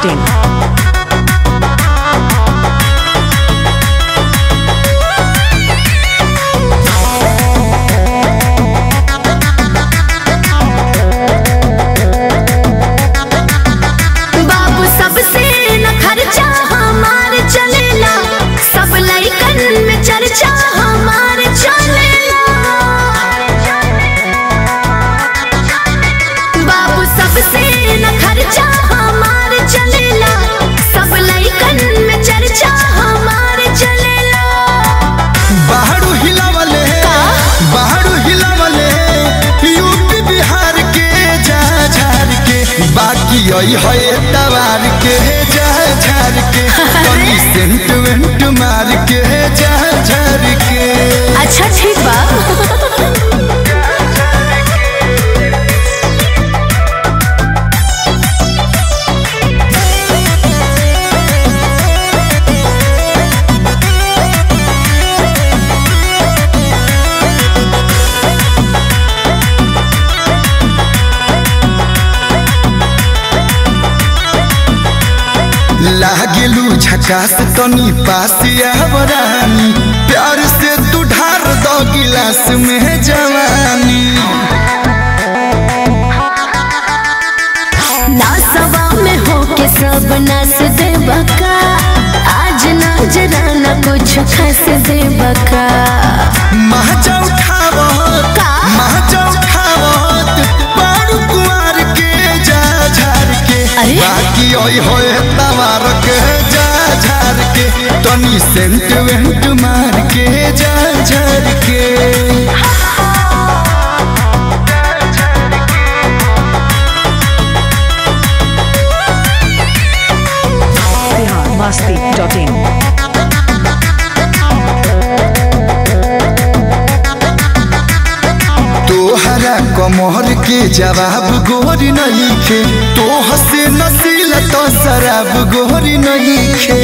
masti.in. बाबू सबसे न खर्चा हमार चलेला सब लइकन में चर्चा हमार चलेला बाबू सबसे न खर्चा हमार चलेला सब लइकन में चर्चा हमार चलेला बाहरु हिलावले बाहरु हिलावले यूपी बिहार के जा झार के बाकी आई है तवार के जा झार के कनी सेंट वेंट मार के जा झार के अच्छा ठीक बा लागेलू झकास तनी पास आवरानी प्यार से तू ढार दो गिलास में जवानी नासवा में होके सब नास दे बका आज नजराना कुछ खस दे बका महजा उठावत का? महजा उठावत बारू कुमार के जा झार के अरे? बाकी ओई होए तवार के जा झार के तनी सेंट वेंट मार के जा झार के Bihar masti.in. तोहरा कमर के जवाब गोरी नहीं खे तो हसे नसीला तो शराब गोरी नहीं खे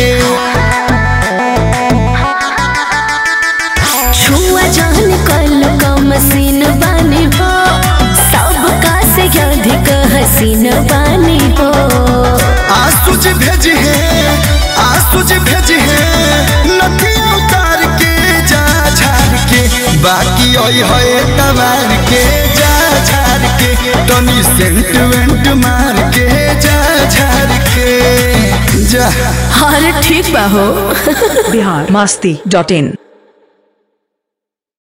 छुआ जान कल का मसीन बानी हो सबका से अधिक हसीन बानी हो आसुज भेज है आसुज भेज है नदी उतार के जा झार के बाकी ओई होए तवार के जा झार के तनी सेंट वेंट मार के जा झार के जा अरे ठीक बा हो Bihar masti.in.